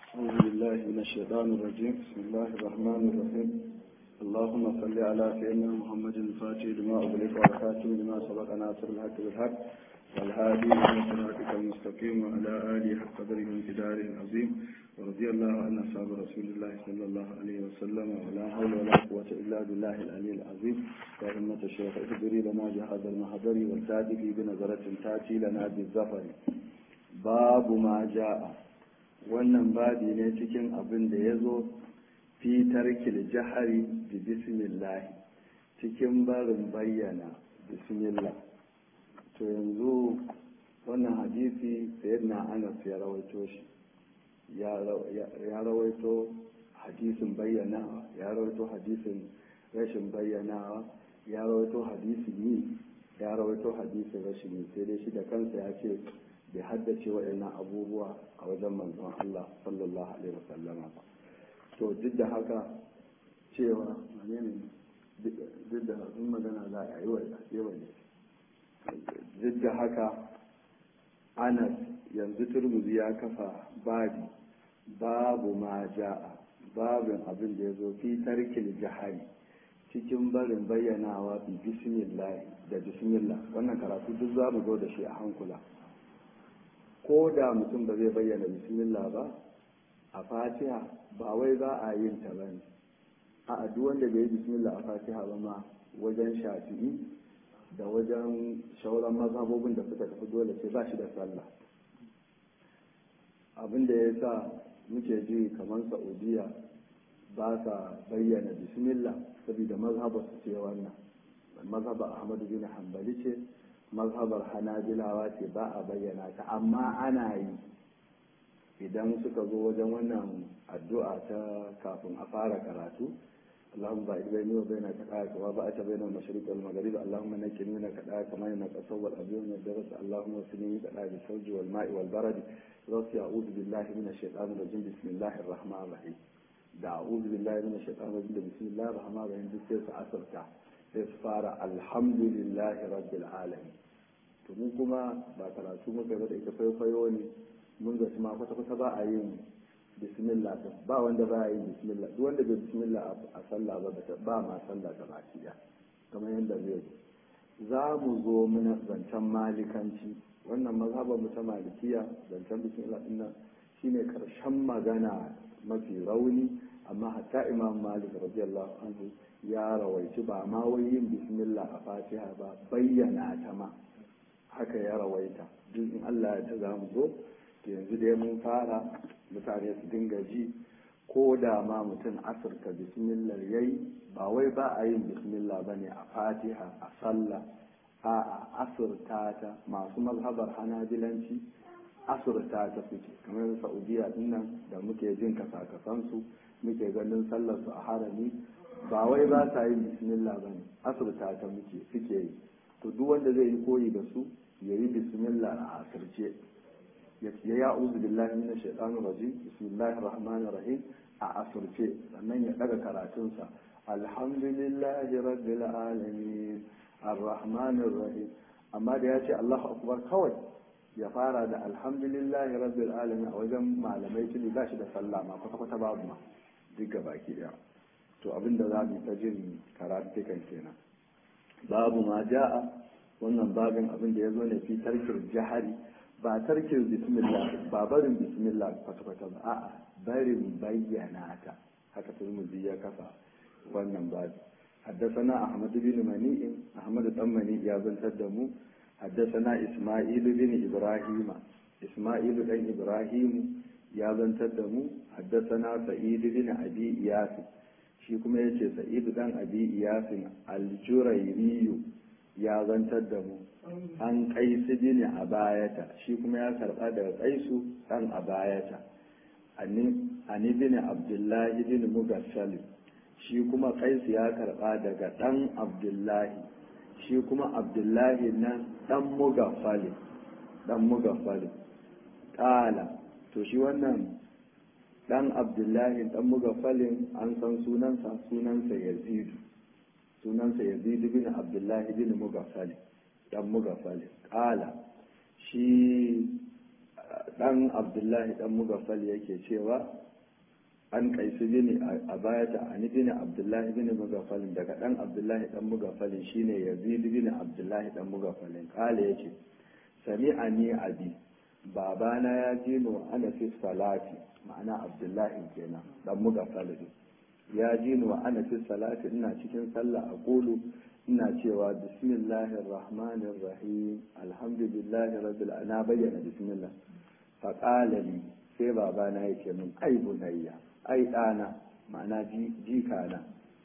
أعوذ بالله من الشيطان الرجيم بسم الله الرحمن الرحيم اللهم صل على سيدنا محمد الفاتح لما أغلق والخاتم لما سبق ناصر الحق بالحق والهادي إلى صراطك المستقيم وعلى آله حق قدره وامتداره العظيم ورضي الله عن أصحاب رسول الله صلى الله عليه وسلم ولا حول ولا قوة إلا بالله العلي العظيم يا همة الشيخ اهدري لنا بهذا المحضر والتاتي بنظرة تأتي لنا بالظفر باب ما جاء wannan babi ne cikin abin da ya zo fi tarkil jahari da bismillah cikin barin bayyana bismillah to yanzu wannan hadisi sayyidina anas ya rawaito shi ya rawaito hadisin bayyanawa ya rawaito hadisin rashin bayyanawa ya rawaito hadisin yi ya rawaito hadisin rashin yi sai dai shi da kansa ya ce bai haddace waɗannan abubuwa a wajen manzon Allah sallallahu alaihi wasallama ba to duk da haka cewa ne duk da in magana za a yi wa yawa ne duk da haka anas yanzu turmuzi ya kafa babi babu ma ja'a babin abin da ya zo fi tarkil jahari cikin barin bayyanawa bi bismillah da bismillah wannan karatu duk za mu zo da shi a hankula ko da mutum ba zai bayyana bismillah ba a fatiha ba wai za a yin ta ba ne a duk wanda bai yi bismillah a fatiha ba ma wajen shafi'i da wajen shauran mazhabobin da suka tafi dole sai ba shi da sallah abin da ya sa muke ji kamar saudiya ba sa bayyana bismillah saboda mazhabar su ce wannan mazhabar ahmadu bin hanbali ce mazhabar hanabilawa ce ba a bayyana ta amma ana yi idan suka zo wajen wannan addu'a ta kafin a fara karatu اللهم بعد بيني وبين كذاك وبعث بين المشرق والمغرب اللهم نجني من كذاك كما ينقص والابيض من الدرس اللهم وسني كذاك بالثلج والماء والبرد رب اعوذ بالله من الشيطان الرجيم بسم الله الرحمن الرحيم da a'udhu billahi minash shaitanir rajim da bismillahir rahmanir rahim duk sai su asarta sai su fara alhamdulillahi rabbil alamin to mun kuma ba karatu muka yi da ita kwaikwayo ne mun zaci ma kwata kwata ba a yin bismillah din ba wanda ba a yin bismillah duk wanda bai bismillah a sallah ba ba ma sallah ta baki da kamar yadda zai zo za mu zo muna zancen malikanci wannan mazhabar mu ta malikiya zancen bismillah din nan shine karshen magana mafi rauni amma hatta imam malik radiyallahu anhu ya rawaici ba ma wai yin bismillah a fatiha ba bayyana ta ma haka ya rawaita duk in Allah ya ta za mu zo to yanzu dai mun fara mutane su dinga ji ko da ma mutum asirka bismillah yayi ba wai ba a yin bismillah bane a fatiha a sallah a asirta ta masu mazhabar hanabilanci asirta ta suke kamar saudiya dinnan da muke jin kasakasansu muke ganin sallar su a harami ba wai ba sa yin bismillah ba ne asirta ta muke suke yi to duk wanda zai yi koyi da su ya yi bismillah a asirce ya ya uzu billahi minash shaitanir rajim bismillahir rahmanir rahim a asirce sannan ya daga karatunsa alhamdulillahi rabbil alamin arrahmanir rahim amma da ya ce allahu akbar kawai ya fara da alhamdulillahi rabbil alamin a wajen malamai tuni ba shi da sallah ma kwata kwata babu ma duk ga baki daya to abinda za mu ta jin karatukan kenan babu ma ja'a wannan babin abin da ya zo ne fi tarkir jahari ba tarkir bismillah ba barin bismillah kwata kwata ba a'a barin bayyana ta haka turmuzi ya kafa wannan babi حدثنا أحمد بن منيع أحمد بن منيع يا بن تدمو حدثنا إسماعيل بن إبراهيم إسماعيل بن إبراهيم يا بن تدمو حدثنا سعيد بن أبي إياس shi kuma ya ce sa'idu dan abi iyasin aljurairiyu ya zantar da mu an kaisu bin a bayata shi kuma ya karba daga kaisu dan a bayata ani bin abdullahi bin mugassalim shi kuma kaisu ya karba daga dan abdullahi shi kuma abdullahi nan dan mugafalin dan mugafalin kala to shi wannan dan abdullahi dan mugafalin an san sunansa sunansa yazidu sunansa yazidu bin abdullahi bin mugafalin dan mugafalin kala shi dan abdullahi dan mugaffal yake cewa an kaisu bini a bayata an bin abdullahi bin mugaffalin daga dan abdullahi dan mugaffalin shine yazid bin abdullahi dan mugaffalin kale yace sami'ani abi babana ya ji ni wa ana fi salati ma'ana abdullahi kenan dan mugaffalin ya ji ni wa ana fi salati ina cikin sallah a kulu ina cewa bismillahir rahmanir rahim alhamdulillahi rabbil na bayyana bismillah fa qala li sai babana yake min ai bunayya ai dana ma'ana jikana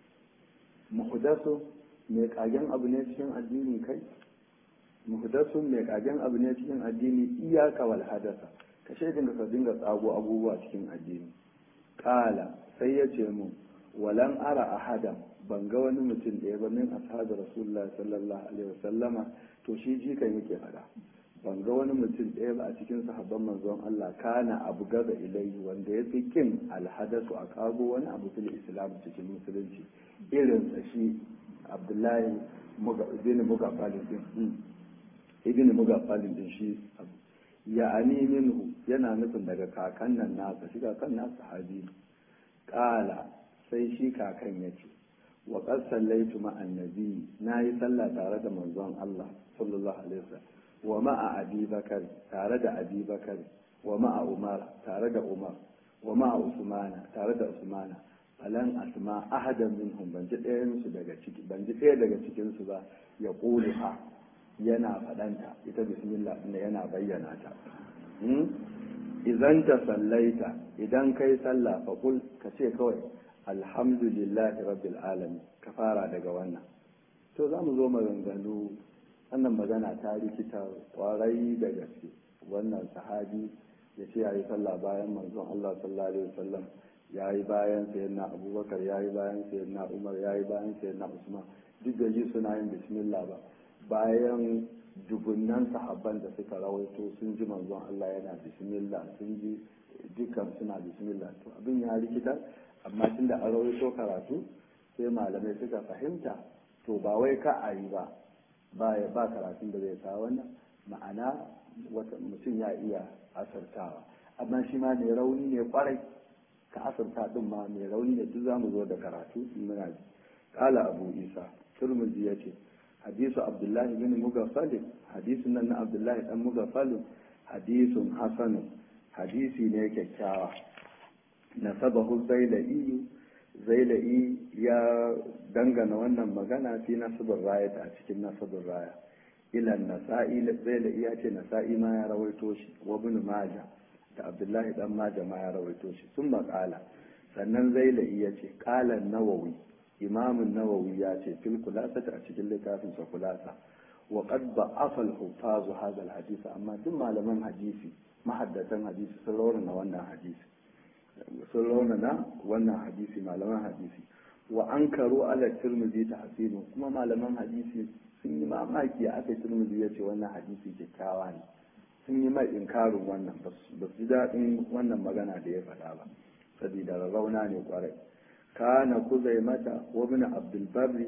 muhdasu mai kagen abu ne cikin addini kai muhdasu mai kagen abu ne cikin addini iyaka wal hadasa ka shaidin ka dinga tsago abubuwa cikin addini qala sai ya ce mun walan ara ahada ban ga wani mutum ɗaya ba min ashabi rasulullahi sallallahu alaihi wasallama to shi jikan yake fada ban ga wani mutum ɗaya ba a cikin sahabban manzon Allah kana abu gaza ilayhi wanda ya fi kin alhadasu a kago wani abu fil islam cikin musulunci irin sa shi abdullahi ibn mugafalin din ibn mugafalin din shi ya ani minhu yana nufin daga kakan nan nasa shi kakan nasa sahabi kala sai shi kakan ya ce wa qad sallaitu ma annabi nayi sallah tare da manzon Allah sallallahu alaihi wasallam wa ma'a abi bakar tare da abi bakar wa ma'a umar tare da umar wa ma'a usmana tare da usmana falan asma ahadan minhum ban ji ɗayan su daga ciki ban ji ɗaya daga cikin su ba ya ha yana faɗanta ita bismillah inda yana bayyana ta idan ta sallaita idan kai sallah fa kul ka ce kawai alhamdulillahi rabbil alamin ka fara daga wannan to za mu zo maganganu wannan magana ta rikita kwarai da gaske wannan sahabi ya ce ya yi sallah bayan manzon Allah sallallahu alaihi wasallam ya yi bayan sayyidina abubakar ya yi bayan sayyidina umar ya yi bayan sayyidina usman duk da ji suna yin bismillah ba bayan dubunnan sahabban da suka rawaito sun ji manzon Allah yana bismillah sun ji dukkan suna bismillah to abin ya rikita amma tunda an rawaito karatu sai malamai suka fahimta to ba wai ka a yi ba ba ya ba karatun da zai kawo wannan ma'ana wata mutum ya iya asartawa amma shi ma mai rauni ne kwarai ka asarta din ma mai rauni ne duk zamu zo da karatu muna ji kala abu isa turmuzi ya ce hadisu abdullahi bin mugaffalin hadisun nan na abdullahi dan mugaffalin hadisun hasanun hadisi ne kyakkyawa nasabahu zaila'iyu zaila'i ya dangana wannan magana fi nasibin raya a cikin nasibin raya ilan nasa'i zaila'i ya ce nasa'i ma ya rawaito shi wa bin maja da abdullahi dan maja ma ya rawaito shi sun maƙala sannan zaila'i ya ce ƙalan nawawi imamun nawawi ya ce fil kulasata a cikin littafin sa kulasa wa qad ba'afa al-huffaz hadha al-hadith amma duk malaman hadisi mahaddatan hadisi sun rawana wannan hadisi sun raunana wannan hadisi malaman hadisi wa an karo ala turmuzi ta hasinu kuma malaman hadisi sun yi mamaki a aka turmuzi ya ce wannan hadisi kyakkyawa ne sun yi mai inkarin wannan ba su ji daɗin wannan magana da ya faɗa ba saboda rarrauna ne kwarai kana kuzai mata wa bin abdulbarri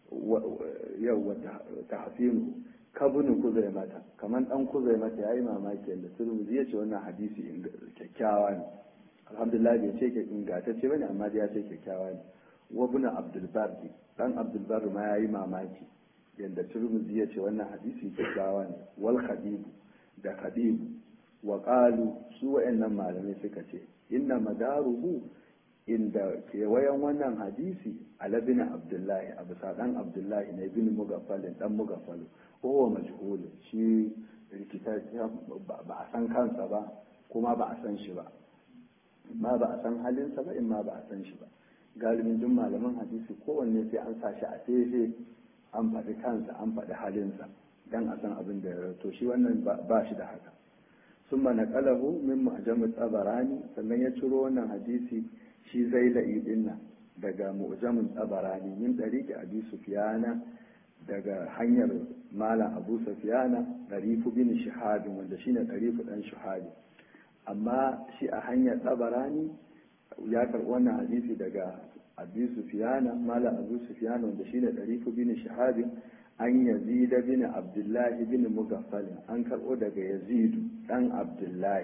yau ta hasinu kabinin kuzai mata kamar ɗan kuzai mata ya yi mamaki da turmuzi ya ce wannan hadisi kyakkyawa ne alhamdulillah bai ce ingantacce bane amma dai ya ce kyakkyawa ne wa ibn abdul bardi dan abdul bardi ma yayi mamaki yanda turmuzi ya ce wannan hadisi kyakkyawa ne wal khadib da khadib wa qalu su wayannan malamai suka ce inna madaruhu inda kewayen wannan hadisi ala bin abdullahi abu dan abdullahi ne bin mugaffalin dan mugaffalin kowa majhulun shi rikita ba a san kansa ba kuma ba a san shi ba ma ba a san halinsa ba in ma ba a san shi ba galibin duk malaman hadisi kowanne sai an sa shi a fefe an faɗi kansa an faɗi halinsa dan a san abin da ya rato shi wannan ba shi da haka sun mana kalahu min mu'jamu tsabarani sannan ya ciro wannan hadisi shi zai la'i dinnan daga mu'jamin tsabarani min ɗariƙi abi sufiyana daga hanyar malam abu sufiyana ɗarifu bin shahadin wanda shine ɗarifu ɗan shahadi amma shi a hanyar tsabarani ya karɓi wannan hadisi daga abu sufiyana mala abu sufiyana wanda shine ɗarifu bin shahabin an yazida bin abdullahi bin mugaffalin an karɓo daga yazidu ɗan abdullahi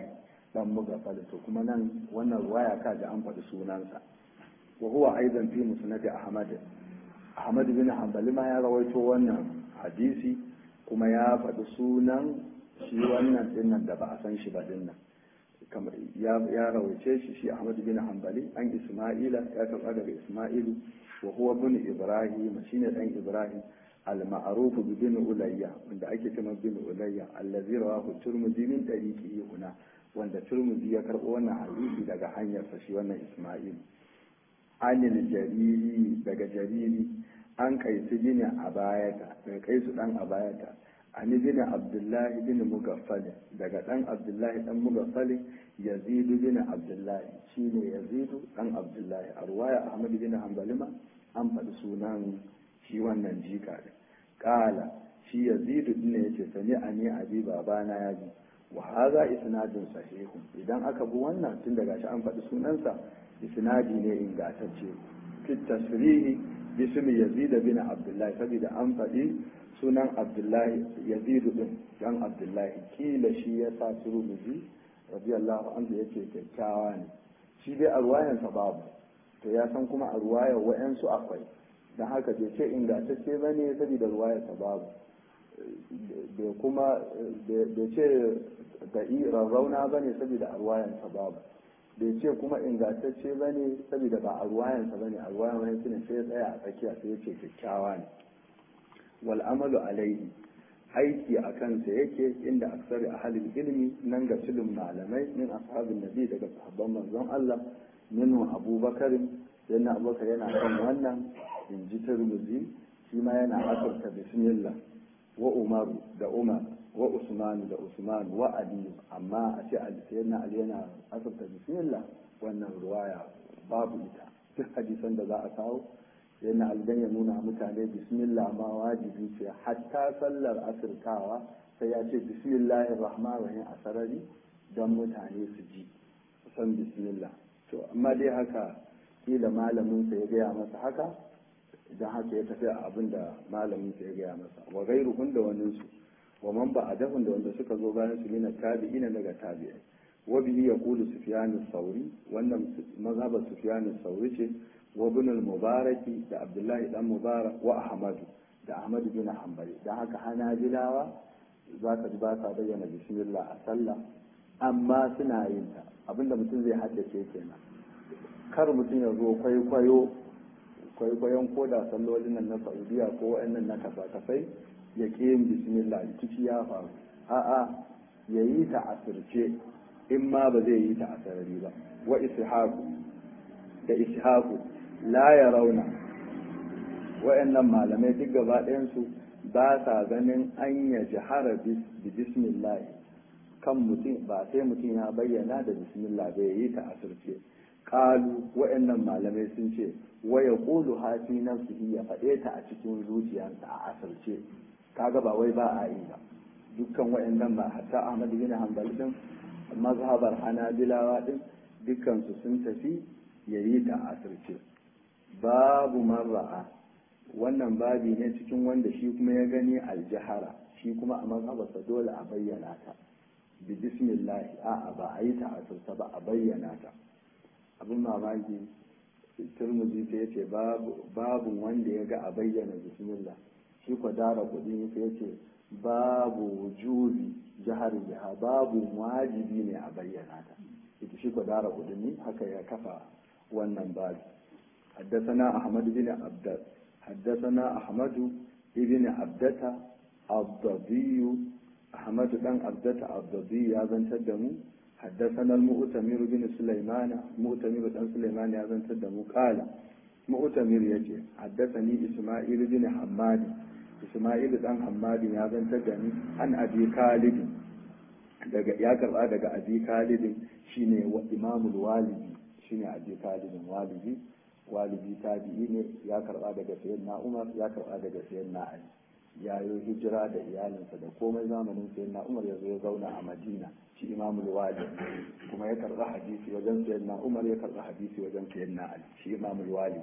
dan mugaffal to kuma nan wannan ruwaya ka ji an faɗi sunansa wa huwa aidan fi musnad ahmad ahmad bin hanbali ma ya rawaito wannan hadisi kuma ya faɗi sunan shi wannan dinnan da ba a san shi ba dinnan kamar ya rawaice shi shi ahmad bin hanbali an isma'ila ya karɓa daga isma'ilu wa huwa bin ibrahim shine dan ibrahim al-ma'ruf bi bin ulayya wanda ake cewa bin ulayya allazi rawahu turmudi min tariqihi huna wanda turmudi ya karɓo wannan hadisi daga hanyar sa shi wannan isma'il anil jariri daga jariri an kaisu bin abayata daga kaisu dan abayata ani bin abdullahi bin mugaffali daga dan abdullahi dan mugaffali yazidu bin abdullahi shine yazidu dan abdullahi a ruwaya ahmad bin hanbalima an faɗi sunan shi wannan jika din kala shi yazidu din ne yace sani ani abi babana ya ji wa hadha isnadun sahihun idan aka bi wannan tun daga shi an faɗi sunansa isnadi ne ingantacce fi tasrihi bismi yazid bin abdullahi saboda an faɗi sunan abdullahi yazidu din dan abdullahi kila shi ya sa turmuzi radiyallahu anhu yace kyakkyawa ne shi dai a ruwayansa babu to ya san kuma a ruwayar wa'yansu akwai don haka bai ce ingantacce ba ne saboda ruwayarsa babu bai kuma bai ce da rarrauna ba ne saboda a ruwayarsa babu bai ce kuma ingantacce ba ne saboda ba a ruwayansa ba ne a ruwayan wani ne sai ya tsaya a tsakiya sai ya ce kyakkyawa ne wal amalu alaihi aiki a kansa yake inda aksari a halin ilimi nan ga filin malamai min ashabin nabi daga sahabban manzon Allah minhu abubakar yana abubakar yana kan wannan in ji turmuzi shi ma yana asarta bismillah wa umaru da umar wa usmanu da usman wa aliyu amma a ce sayyidina ali yana asarta bismillah wannan ruwaya babu ita duk hadisan da za a kawo yana algan ya nuna mutane bismillah ma wajibi ce hatta sallar asirtawa sai ya ce bismillahir rahmanir rahim a sarari don mutane su ji san bismillah to amma dai haka kila malamin sa ya gaya masa haka idan haka ya tafi a abin da malamin sa ya gaya masa wa gairuhun da wani su wa man ba adahun da wanda suka zo bayan su mina tabi'ina daga tabi'ai wa bihi yaqulu sufyan sauri wannan mazhabar sufyan sauri ce wa ibn al-mubaraki da abdullahi dan mubarak wa ahmadu da ahmad bin hanbali dan haka hanabilawa zaka ji ba sa bayyana bismillah a sallah amma suna yin ta abinda mutum zai haddace kenan kar mutum ya zo kwaikwayo kwaikwayon koda sallolin nan na saudiya ko wa'annan na kasa-kasai ya ƙi yin bismillah rikici ya faru a'a ya yi ta asirce in ma ba zai yi ta a sarari ba wa ishaku da ishaku la ya rauna wa'annan malamai duk gaba ɗayansu ba sa ganin an ya jihara bi bismillah kan mutum ba sai mutum ya bayyana da bismillah bai yi ta asirce kalu wa'annan malamai sun ce waya kulu hafi nafsihi ya faɗe ta a cikin zuciyarsa a asirce kaga ba wai ba a yi ba dukkan wa'annan ba hatta Ahmad bin Hanbal din mazhabar Hanabilawa din dukkan su sun tafi yayi ta a asirce babu marra'a wannan babi ne cikin wanda shi kuma ya gani aljahara shi kuma a mazhabarsa dole a bayyana ta bi bismillah a'a ba a yi ta asirce ba a bayyana ta abin mamaki turmuzi sai yace babu wanda ya ga a bayyana bismillah shi kwa dara kudi sai yace babu wujubi jihar jiha babu wajibi ne a bayyana ta ita shi kwa dara kudi ne haka ya kafa wannan babu حدثنا أحمد بن عبد حدثنا أحمد بن عبدة الضبي أحمد بن عبدة الضبي يا بن تدمو حدثنا المؤتمر بن سليمان مؤتمر بن سليمان يا بن تدمو قال مؤتمر يجي حدثني إسماعيل بن حماد إسماعيل بن حماد يا بن تدمي عن أبي خالد daga ya karba daga abi khalid shine wa imamul walidi shine abi khalid walidi walidi tabi'i ne ya karba daga sayyidina umar ya karba daga sayyidina ali ya yi hijira da iyalinsa da komai zamanin sayyidina umar ya zo ya zauna a madina shi imamul wali kuma ya karɓi hadisi wajen sayyidina umar ya karɓi hadisi wajen sayyidina ali shi imamul wali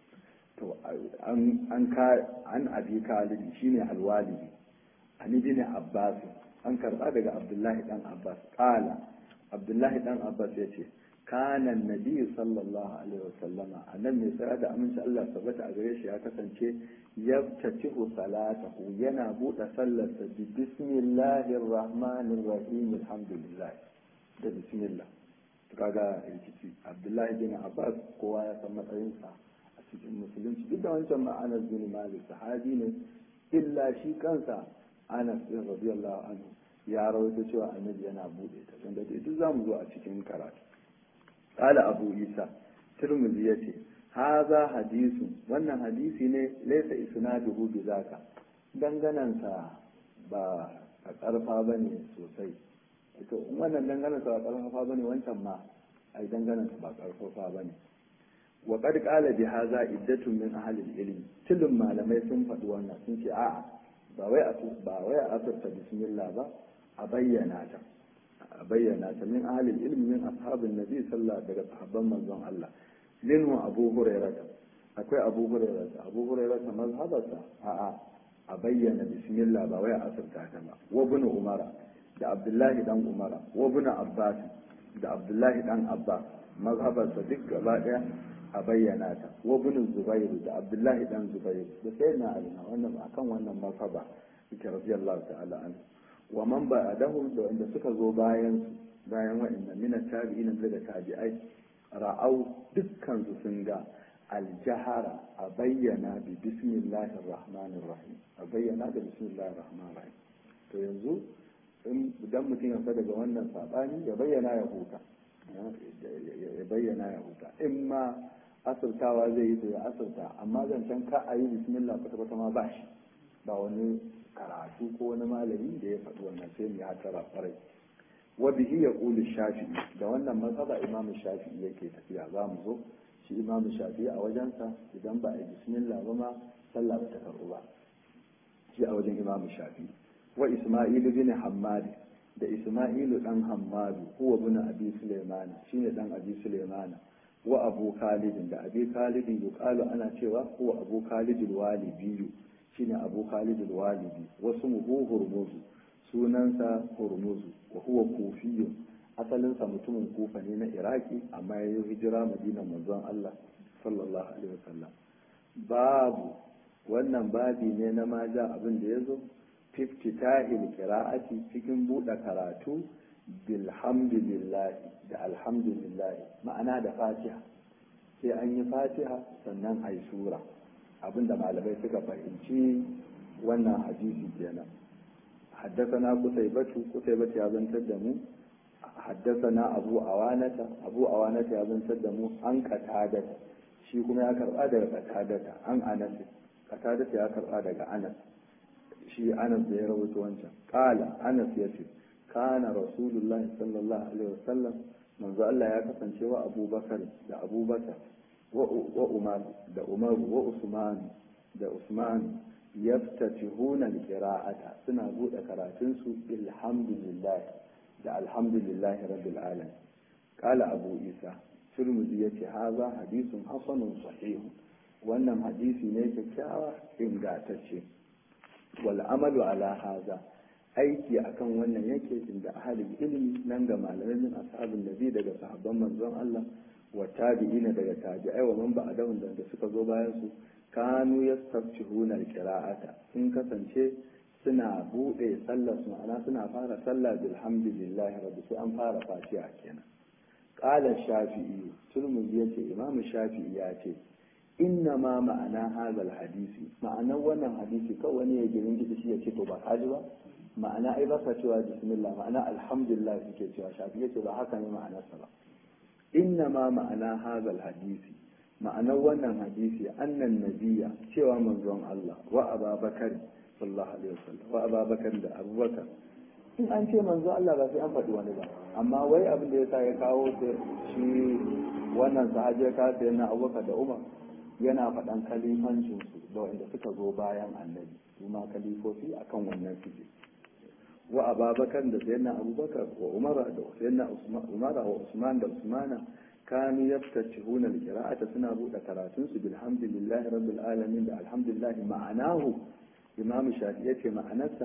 to an an ka an abi khalid shine alwalidi an ibn abbas an karɓa daga abdullahi dan abbas qala abdullahi dan abbas ya ce kana nabi sallallahu alaihi wasallama annan mai tsara da aminci Allah tabbata a gare shi ya kasance yaftatihu salatahu yana buɗe sallarsa bi bismillahir rahmanir rahim alhamdulillah da bismillah kaga rikici abdullahi bin abbas kowa ya san matsayinsa a cikin musulunci duk da wancan ma'anar bin malik sahabi ne illa shi kansa anas bin radiyallahu anhu ya rawaito cewa annabi yana bude ta don dai duk zamu zo a cikin karatu qala abu isa tirmidhi yace haza hadisu wannan hadisi ne laysa isnaduhu bi zaka danganansa ba a karfa bane sosai to wannan danganansa ba karfafa bane wancan ma ai danganansa ba karfafa bane wa qad qala bi hadha iddatun min ahli al-ilm tilin malamai sun faɗi wannan sun ce a'a ba wai a ba wai a asarta bismillah ba a bayyana ta a bayyana ta min ahli al-ilm min ashabin nabi sallallahu daga sahabban manzon Allah minhu abu hurairah akwai abu hurairah abu hurairah mazhabarsa a'a a bayyana bismillah ba wai a asarta ta ba wa ibn umara da abdullahi dan umara wa ibn abbas da abdullahi dan abbas mazhabarsa duk gaba daya a bayyana ta wa ibn zubair da abdullahi dan zubair da sai na alina wannan akan wannan mazhaba yake radiyallahu ta'ala anhu wa man ba'dahum da wanda suka zo bayan su bayan wa'annan min tabi'in daga tabi'ai ra'au dukkan su sun ga aljahara a bayyana bi bismillahir rahmanir rahim a bayyana da bismillahir rahmanir rahim to yanzu idan mutum ya daga wannan sabani ya bayyana ya huta ya bayyana ya huta in ma asirtawa zai yi to ya asirta amma zancen ka a yi bismillah kwata-kwata ma ba shi ba wani karatu ko wani malami da ya faɗi wannan sai mu hatara kwarai wa bihi ya ƙuli shafi'i da wannan matsala imamu shafi'i yake tafiya za mu zo shi imamu shafi'i a wajensa idan ba a yi bismillah ba ma sallah ba ta karɓu ba shi a wajen imamu shafi'i wa isma'ilu bin hammadi da isma'ilu dan hammadu huwa bin abi sulaiman shine dan abi sulaiman wa abu khalid da abi khalid yuqalu ana cewa huwa abu khalid al-walibi shine abu khalid al-walibi wasu muhu hurmuzu sunansa hurmuzu wa huwa kufiyyu asalinsa mutumin kufa ne na iraki amma ya yi hijira madina manzon Allah sallallahu alaihi wasallam babu wannan babi ne na maja abin da ya zo fiftitahil qira'ati cikin buɗe karatu bilhamdulillah da alhamdulillah ma'ana da fatiha sai an yi fatiha sannan a yi sura abinda malamai suka fahimci wannan hadisi kenan حدثنا قتيبة قتيبة يا بن تدمو حدثنا أبو أوانة أبو أوانة يا بن تدمو عن قتادة shi kuma ya karɓa daga katadata an anas katadata ya karɓa daga anas shi anas da ya rawaito wancan qala anas yace kana rasulullah sallallahu alaihi wasallam manzo Allah ya kasance wa abubakar da abubakar wa umar da umar wa usman da usman yaftatihuna alqira'ata suna bude karatun su alhamdulillah da alhamdulillah rabbil alamin qala abu isa turmudi yace haza hadisun hasanun sahih wannan hadisi ne kyakkyawa ingantacce wal amalu ala haza aiki akan wannan yake inda ahalin ilimi nan ga malamai min ashabin nabi daga sahabban manzon Allah wa tabi'ina daga tabi'ai wa man ba'dahum da suka zo bayan su kanu yastaftihuna alqira'ata sun kasance suna bude sallar su ma'ana suna fara sallah bilhamdulillah rabbi sai an fara fatiha kenan qala shafi'i turmuzi yace imamu shafi'i ya ce inna ma ma'ana hadal hadisi ma'anar wannan hadisi kawai wani ya girin gidi shi ya ce to ba kaji ba ma'ana ai ba sa cewa bismillah ma'ana alhamdulillah suke cewa shafi yace ba haka ne ma'anarsa ba inna ma ma'ana hadal hadisi ma'anar wannan hadisi annan nabiya cewa manzon Allah wa ababakar sallallahu alaihi wasallam wa ababakar da abubakar in an ce manzon Allah ba sai an faɗi wani ba amma wai abin da yasa ya kawo shi wannan sahabi ya kawo na abubakar da umar yana faɗan kalifancinsu da wanda suka zo bayan annabi su ma kalifofi akan wannan suke wa ababakar da sayyidina abubakar wa umara da sayyidina umara wa usman da usmana kanu yaftatihuna alqira'ata suna buɗe karatun su bilhamdulillahi rabbil alamin da alhamdulillah ma'anahu imam shafi yace ma'anarsa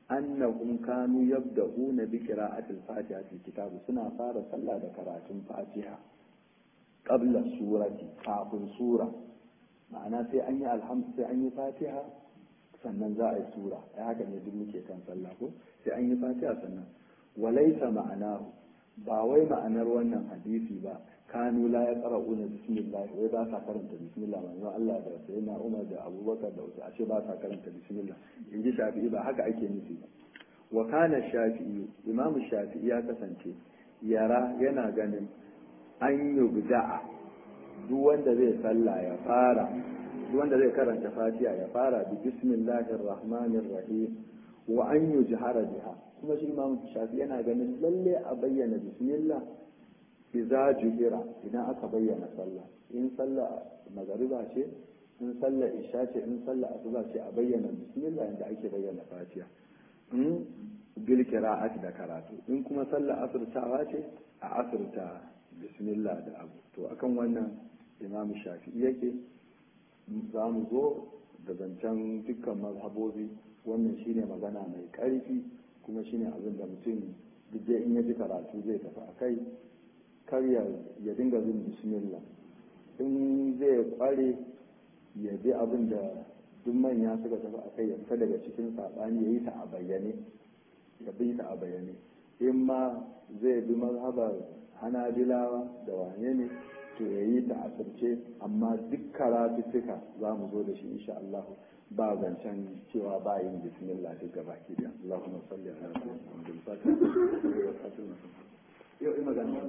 annahum kanu yabda'una bi qira'atil fatiha fil kitab suna fara sallah da karatun fatiha qabla surati kafin sura ma'ana sai an yi alhamdu sai an yi fatiha sannan za a yi sura ai haka ne duk muke kan sallah ko sai an yi fatiha sannan walaisa ma'anahu ba wai ma'anar wannan hadisi ba kanu la ya tsara una bismillah wai ba sa karanta bismillah manzon Allah da sayyidina Umar da Abubakar da wasu ashe ba sa karanta bismillah in ji Shafi'i ba haka ake nufi ba wa kana Shafi'i Imam Shafi'i ya kasance yara yana ganin an yubda'a duk wanda zai sallah ya fara duk wanda zai karanta Fatiha ya fara bi bismillahir rahmanir rahim wa an yujhara biha kuma shi Imam Shafi'i yana ganin lalle a bayyana bismillah iza juhira idan aka bayyana sallah in sallah magariba ce in sallah isha ce in sallah asuba ce a bayyana bismillah inda ake bayyana fatiha in bil qira'at da karatu in kuma sallah asirtawa ce a asirta bismillah da abu to akan wannan imam shafi'i yake za mu zo da zancen dukkan mazhabobi wannan shine magana mai ƙarfi kuma shine abin da mutum duk in ya ji karatu zai tafi a kai kar ya dinga bin bismillah in zai kware ya bi abin da duk manya suka tafi a kai ya fita daga cikin saɓani ya yi ta a bayyane ya bi ta a bayyane in ma zai bi mazhabar hanabilawa da wane ne to ya yi ta a sirce amma duk karatu suka za mu zo da shi insha Allah ba zancen cewa ba yin bismillah duk gaba ki da Allahumma salli ala sayyidina Muhammad yau ina magana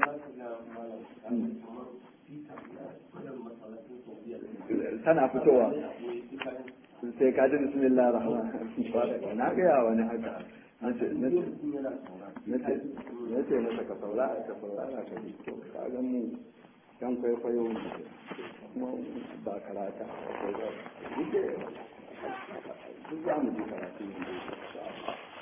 tana fitowa sai ka ji bismillah rahman na gaya wani haka na ce masa ka saurara ka saurara ka ji to ka ga mu yan kwaikwayo ne kuma ba karata duk za mu ji karatu ne